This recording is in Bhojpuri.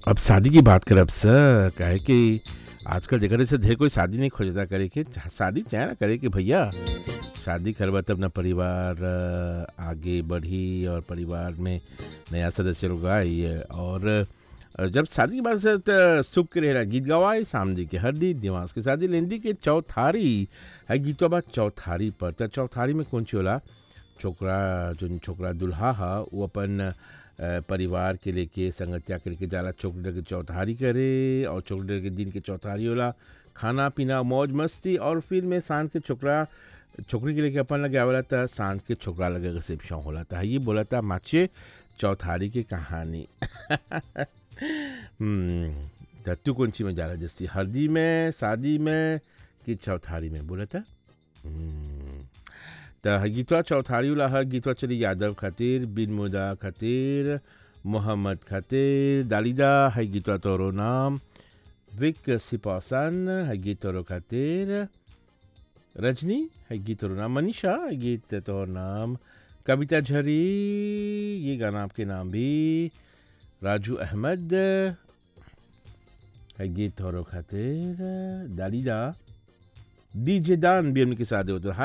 अब शादी की बात करब सर काहे कि आजकल देखा रहे से ढेर कोई शादी नहीं खोजता करे के शादी चाहे ना करे कि भैया शादी करबा तब ना परिवार अ, आगे बढ़ी और परिवार में नया सदस्य लोग आई और अ, जब शादी की बात से त सुख के रहेला गीत गवाए सामदी के हड्डी दिमाग के शादी लेंदी के चौथारी है गीतवा बा चौथारी पर त चौथारी में कौन ची होला छोकरा जो छोकरा दुल्हा हा वो अपन अ, परिवार के लेके संगतिया के लेके जाला चौकड़े के चौथारी करे और चौकड़े के दिन के चौथारी होला खाना पीना मौज मस्ती और फिर में सांझ के छोकरा छोकरी के लेके अपन लगे आवेला त सांझ के छोकरा लगे रिसेप्शन होला था ये बोला था माचे चौथारी की कहानी हम्म, त तू कौन सी में जाला जैसे हल्दी में शादी में कि चौथारी में बोला था हम्म, त गीतवा चौथारी वाला है गीतवा चली यादव खातिर बिन मुदा खातिर मोहम्मद खातिर दालिदा है गीतवा तोरो नाम विक सिपासन है गीत तोरो खातिर रजनी है गीत तोरो नाम मनीषा है गीत तोरो नाम कविता झरी ये गाना आपके नाम भी राजू अहमद है गीत तोरो खातिर दालिदा डीजे दान भी उनके साथ होता